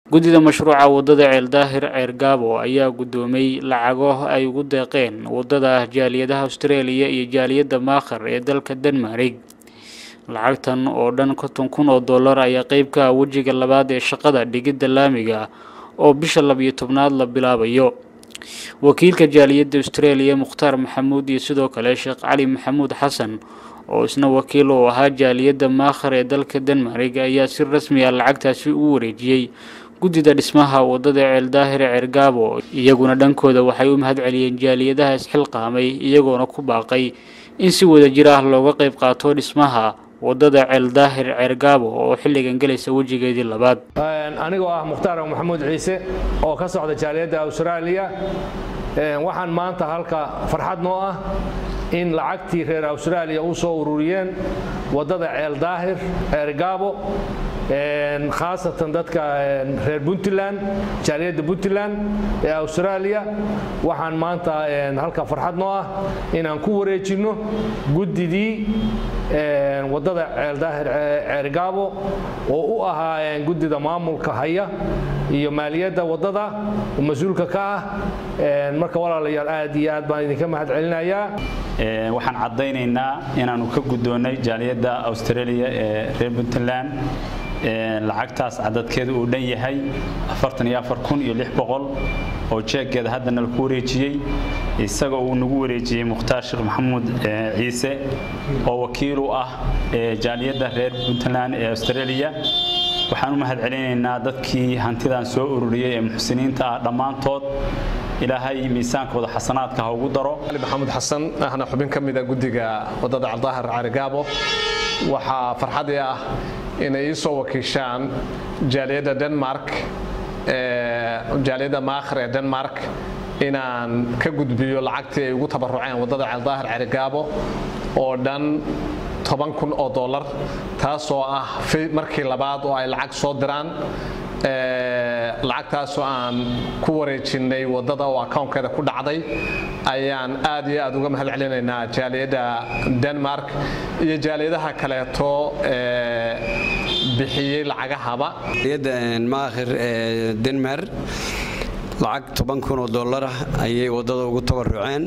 guddida mashruuca waddada ceeldaahir ceergaabo ayaa guddoomay lacago ay ugu deeqeen waddada jaaliyadaha australia iyo jaaliyadda maakhar ee dalka denmarig lacagtan oo dhan konton kun oo dollar ayaa qeyb ka ah wejiga labaad ee shaqada dhigidda laamiga oo bisha labiyo tobnaad la bilaabayo wakiilka jaaliyadda australia mukhtaar maxamuud iyo sidoo kale sheekh cali maxamuud xasan oo isna wakiil uu ahaa jaaliyadda maakhar ee dalka denmarig ayaa si rasmi ah lacagtaasi u wareejiyey guddida dhismaha waddada ceeldaahir ceergaabo iyaguna dhankooda waxay u mahad celiyeen jaaliyadaha isxilqaamay iyagoona ku baaqay in si wada jir ah looga qayb qaato dhismaha waddada ceeldaahir ceergaabo oo xilligan gelaysa wejigeedii labaad anigoo ah mukhtaar maxamuud ciise oo ka socda jaaliyadda austraaliya waxaan maanta halka farxad noo ah in lacagtii reer austraaliya u soo ururiyeen waddada ceeldaahir ceergaabo khaasatan dadka reer puntland jaaliyadda puntland ee australia waxaan maanta halka farxad noo ah inaan ku wareejinno guddidii waddada ceeldaahir ceergaabo oo u ahaa guddida maamulka haya iyo maaliyadda waddada oo mas-uulka ka ah marka walaalayaal aad iyo aad baan idinka mahad celinayaa waxaan caddaynaynaa inaannu ka guddoonnay jaaliyadda australia ee reer puntland lacagtaas cadadkeedu uu dhan yahay oo jeeggeeda haddana laku wareejiyey isagoo uu nagu wareejiyey mukhtaar sheekh maxamuud ciise oo wakiil u ah jaaliyadda reer puntland ee australia waxaan u mahad celinaynaa dadkii hantidan soo ururiyey ee muxsiniinta ah dhammaantood ilaahay miisaankooda xasanaadka ha ugu daro ali maxamuud xasan ahna xubin ka mida guddiga waddada caldaahir carigaabo waxaa farxadii ah inay ii soo wakiishaan jaaliyadda denmark jaaliyadda maakhir ee denmark inaan ka gudbiyo lacagtii ay ugu tabaruceen waddada caldaahir carigaabo oo dhan toban kun oo dollar taasoo ah markii labaad oo ay lacag soo diraan lacagtaasoo aan ku wareejinnay waddada oo akownkeeda ku dhacday ayaan aad iyo aad uga mahad celinaynaa jaaliyadda denmark iyo jaaliyadaha kaleeto bixiyey lacagahaba maakhir ee denmar lacag toban kun oo dollarah ayay waddada ugu tabaruceen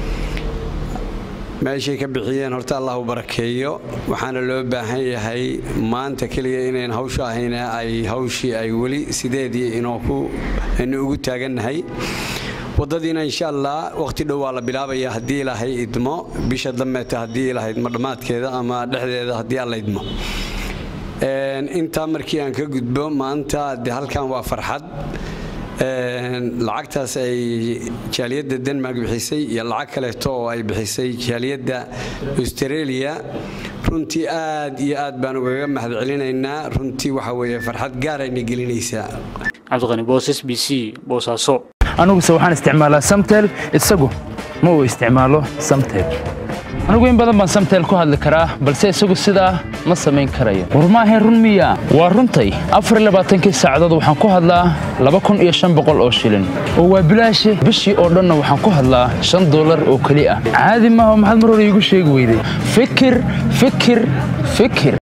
meeshay ka bixiyeen horta allahu barakeeyo waxaana loo baahan yahay maanta keliya inayn hawsha ahayna ay hawshii ay weli sideedii inaynu ugu taagannahay waddadiina insha allah wakhti dhow waa la bilaabaya haddii ilaahay idmo bisha dambeeta haddii ilahayd ma dhammaadkeeda ama dhexdeeda haddii alla idmo intaa markii aan ka gudbo maanta de halkan waa farxad lacagtaas ay jaaliyadda denmark bixisay iyo lacag kaleeto oo ay bixisay jaaliyadda australia runtii aad iyo aad baan ugaga mahad celinaynaa runtii waxa weeye farxad gaarayna gelinaysaa cabdiqani boosas b c boosaaso aniguse waxaan isticmaalaa samtel isagu ma uu isticmaalo samtel anigu in badan baan samtel ku hadli karaa balse isagu sidaa ma samayn karayo war maahayn run miya waa runtay afarlabaaatankii saacadood waxaan ku hadlaa laba kun iyo shan boqol oo shilin oo waa bilaashe bishii oo dhanna waxaan ku hadlaa shan dollar oo keli ah caadi maaha maxaad mar hore iigu sheegi weyday fikir fikir fikir